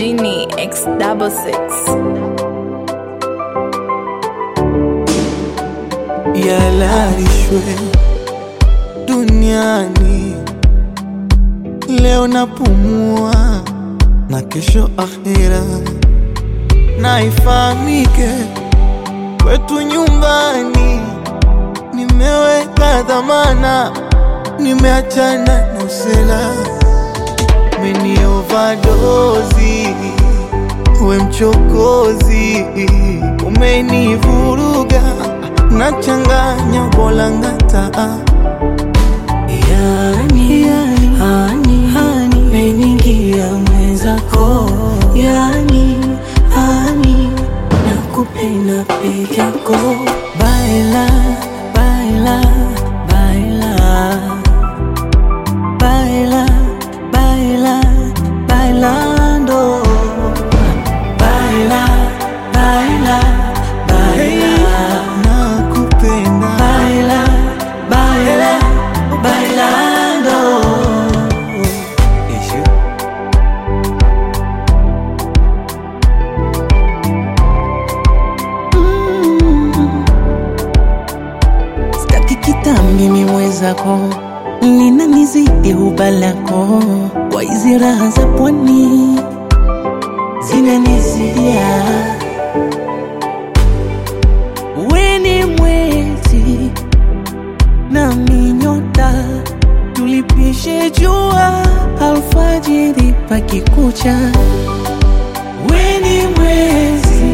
Genie X double six. yalalishwe duniani. Leo napumua na kesho akhira, na ifahamike kwetu nyumbani nimeweka dhamana, nimeachana na usela, meni overdose we mchokozi, umenivuruga nachanganya bolangata Yani, hani, hani, meningia mwenzako Yani, hani, nakupenda peke yako Baila, baila, baila Baila, baila, bailando Baila, baila, baila nakupenda Baila, baila, bailando. Mm. Sitaki kitambi miwezako lina nizidi huba lako kwa hizi raha za pwani zinanizidia weni mwezi nami nyota tulipishe jua alfajiri pakikucha weni mwezi